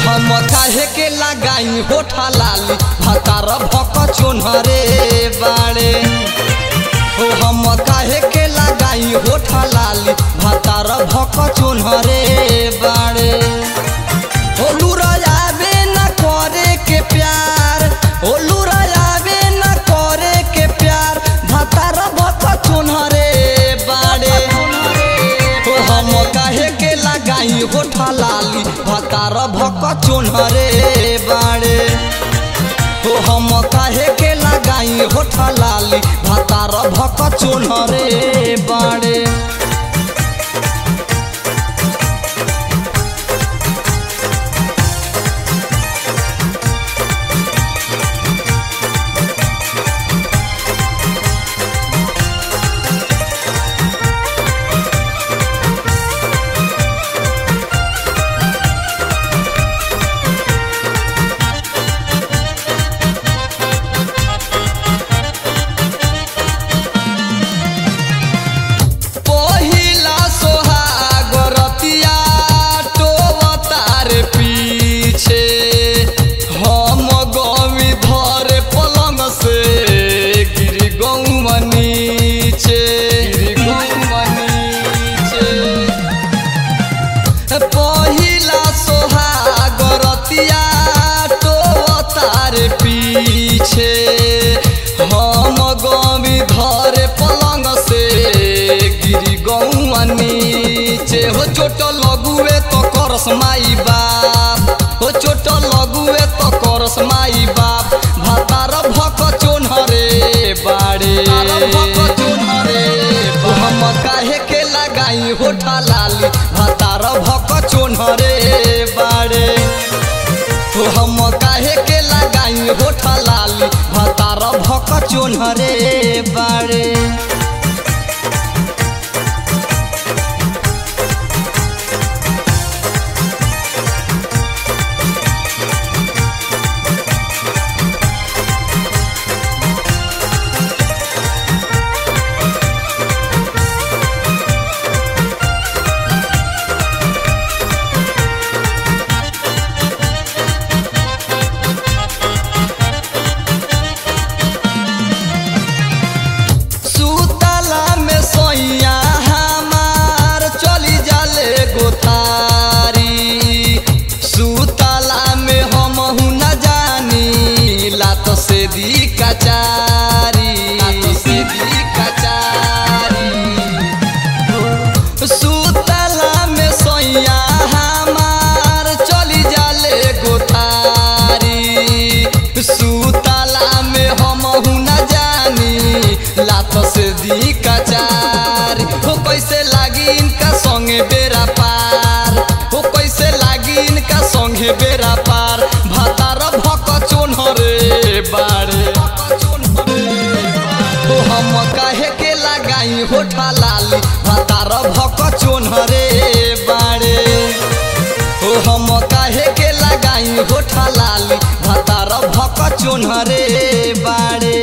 हम काहे के लगाई होठा लाली भतार भक चोनहरे बाड़े ओ हम काहे के लगाई होठा लाली भतार भक चोनहरे बाड़े ओ लुरायाबे न करे के प्यार ओ लुरायाबे न करे के प्यार भतार भक चोनहरे बाड़े ओ हम काहे के लगाई होठा लाली भतार भक चोनहरे बाड़े ओ हम काहे के लगाई होठा लाली भतार भक चोनहरे बाड़े पहिला सोहाग रतिया टोवतार पीछे हम गवी धर पलंग से गिर गौवा नीचे गिर गौवा नीचे पहिला सोहाग रतिया टोवतार पीछे हम गवी धर पलंग से गिरी गौआ नीचे हो चोट लगुए तो करस माई बाप हो चोट लगुए तो करस माई बाप भातार भक चोनहरे बाड़े भक चोनहरे हम काहे के लगाई होठा लाली भातार भक चोनहरे बाड़े तो हम काहे के लगाई होठा लाली भतार भक चोनहरे बाड़े सुतला में सोइया हमार चली जाले गोतारी सुतला में हम न जानी लात से दी कचारी लात से दी कचारी सुतला में सोइया हमार चली जाले गोतारी सुतला में हम न जानी लात से दी कचारी हो कैसे लागी इनका संगे बेरा पार हो कैसे लागी इनका संगे बेरा पार भातार भक चोनहरे बाड़े ओ हम काहे के लगाई होठा लाली भातार भक चोनहरे बाड़े ओ हम काहे के लगाई होठा लाली भातार भक चोनहरे बाड़े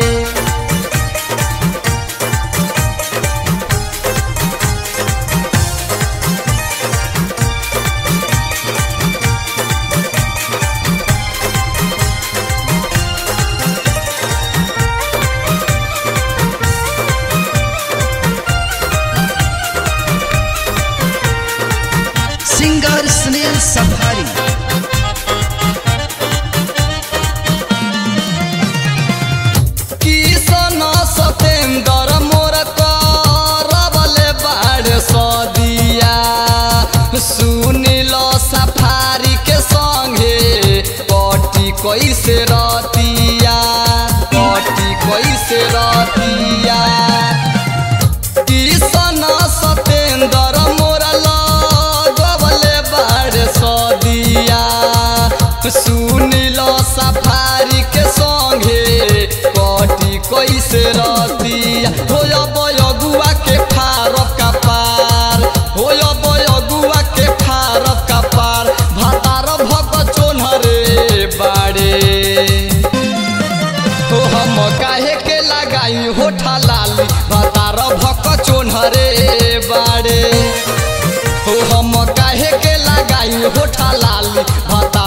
सिंगर सुनील सफारी किसन सतेंद्र मोर करबले बाड़ सदिया सुनिल सफारी के संगे कटी कैसे रतिया कटी कैसे रतिया किसन सतेंद्र मोर लगबले बाड़ सदिया सुनिल सफारी के संगे कटी कैसे रतिया हो बयगुआ के फारक का पार हो बयगुआ के फारक का पार भातार भक चोनहरे बाड़े तो हम काहे के लगाई होठा लाली भातार भक चोनहरे बाड़े हो हम काहे के लगाई होठा लाली भातार